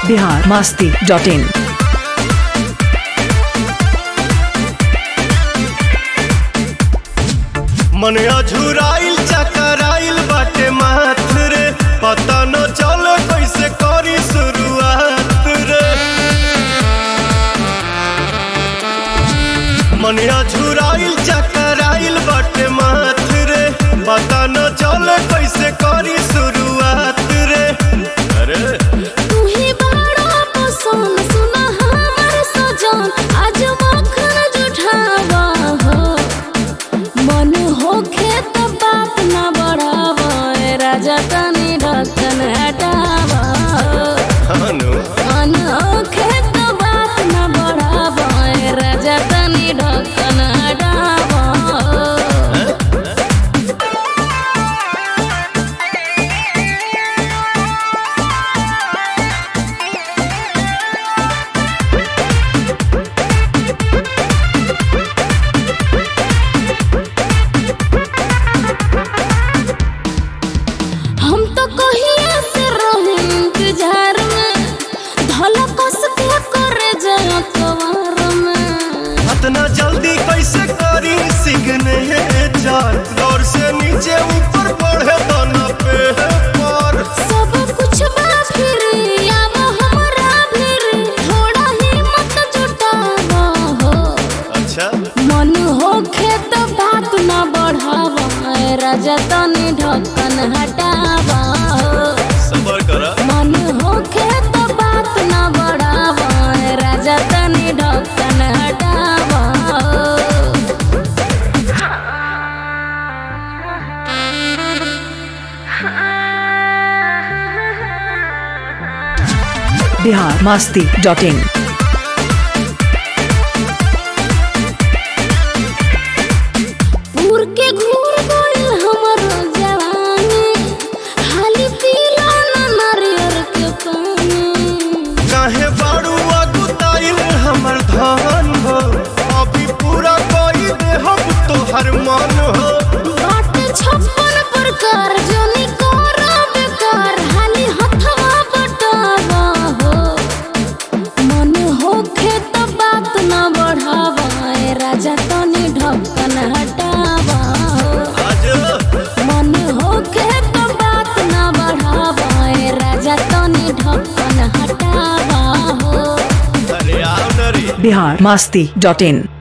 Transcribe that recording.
Bihar Masti dot in मन अझुराइल चकराइल बाटे माथ रे पता न चल कैसे करी शुरुआत रे मन अझुराइल चकराइल बाटे माथ रे पता न चल कैसे करी शुरुआत रे अरे तू ही बड़ा पसंद सुना हमर सजन आज मखन जुठावा हो मन होखे त बात न बढ़ावा ए राजा तनी ढक्कन हटावा हो। हनु मन होखे त बात न बढ़ावा ए राजा तनी ढक्कन हटावा हो। हम तो कहिए से रहे इंतजार में धला कस के करे जया कवार में इतना जल्दी कैसे करी सिगने चार दौर से नीचे ऊपर बढ़े दाना पे पर सब कुछ बा फिर आब हमरा फिर थोड़ा हिम्मत जुटावा हो अच्छा मन होखे तो बात न बढ़ावा ए राजा तनी ढक्कन हटावा हो सबर करा मन होखे तो बात न बढ़ावा ए राजा तनी ढक्कन हटावा हो बिहार मास्ती डॉट इन उड़ के घूर गइल हमर जवानी हाली पीला न नारियर के पानी काहे बाड़ू अगुताइल हमर धान हो अभी पूरा कोई दे हम तोहर मन हो बाट छप्पन प्रकार जनी कर बेकार हाली हथवा बटावा हो मन होखे त बात न बढ़ावा ए राजा तनी ढक्कन हटावा हो आज मन होखे त बात न बढ़ावा ए राजा तनी ढक्कन हटावा हो अरे आओ नरी बिहार मास्ती डॉट इन